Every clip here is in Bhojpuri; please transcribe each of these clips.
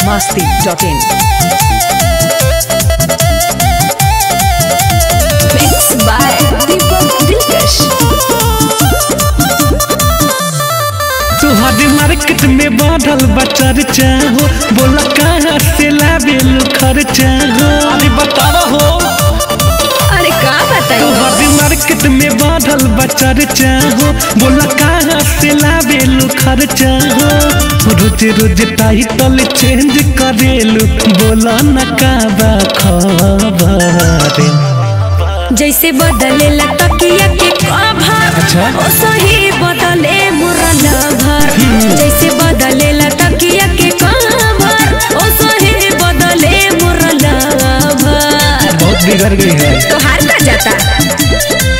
masti.in. Mixed by Deepak Dilkash. तुहरी मार्केट में बढ़ल बा चर्चा हो बोला कहाँ से लावेल खर्चा हो अरे बतावा हो अरे का बताई तुहरी मार्केट में बढ़ल बा चर्चा हो बोला कहाँ से लावेल खर्चा हो रोज रोज टाइटल चेंज करेलू बोला न का बा खबर जैसे बदलेला तकिया के कवर अच्छा। ओ सही बदले मुरला भर जैसे बदलेला तकिया के कवर ओ सही बदले मुरला भर बहुत बिगड़ गई है तो हार का जाता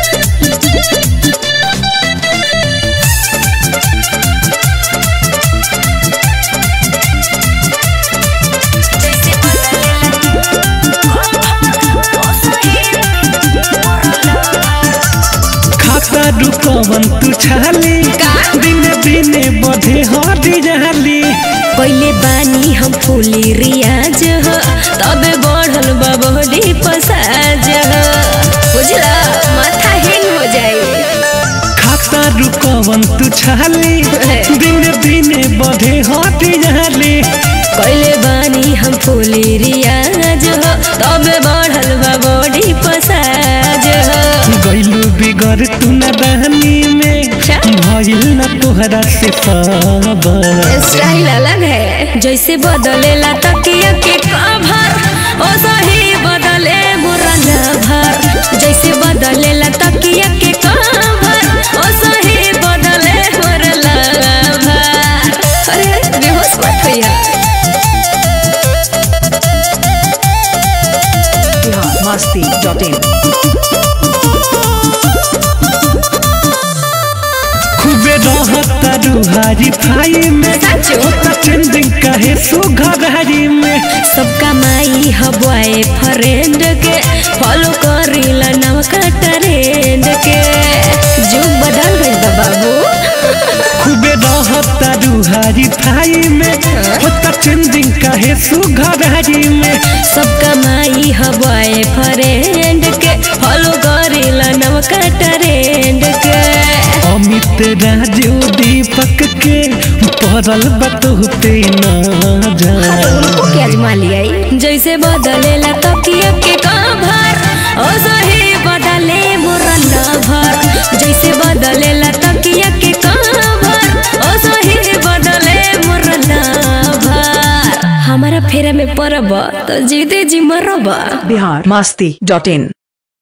खाता रुकवन तू छाली का? दिने दिने बढ़े हटी जाली पहले बानी हम फूली रियाज हो तबे बढ़ल बा बॉडी पसाज हो बुझला माथा हिंग हो जाए खाता रुकवन तू छाली दिने दिने बढ़े हटी जाली कैले बानी हम फूली रियाज हो तबे बढ़ल बा बॉडी पसाज हो गैलू बिगड़ तू न दहनी में अच्छा। भइल न तोहरा से खबर स्टाइल अलग है जैसे बदलेला तकिया के कवर ओ सही बदले मुरला भर जैसे बदलेला तकिया के कवर ओ सही बदले मुरला भर अरे बेहोश मत होइया Bihar masti.in. खूबे रहता रुहारी फाई में सचो? होता चेंजिंग कहे सुघरारी में सबका माई हवाए फ्रेंड के फॉलो करीला नवका ट्रेंड के जुग बदल गइल बा बाबू खूबे रहता रुहारी फाई में होता चेंजिंग कहे सुघरारी में सबका माई हवाए फ्रेंड के फॉलो करीला नवका ट्रेंड के अमित राजू दीपक के पड़ल बतहु पे न उनको क्या अजमा लिया जैसे बदलेला तकिया के कवर ओ सही बदले मुरला भर जैसे बदलेला तकिया के कवर ओ सही बदले मुरला भर हमारा फेरा में परब तो जीते जी मरब Bihar masti.in.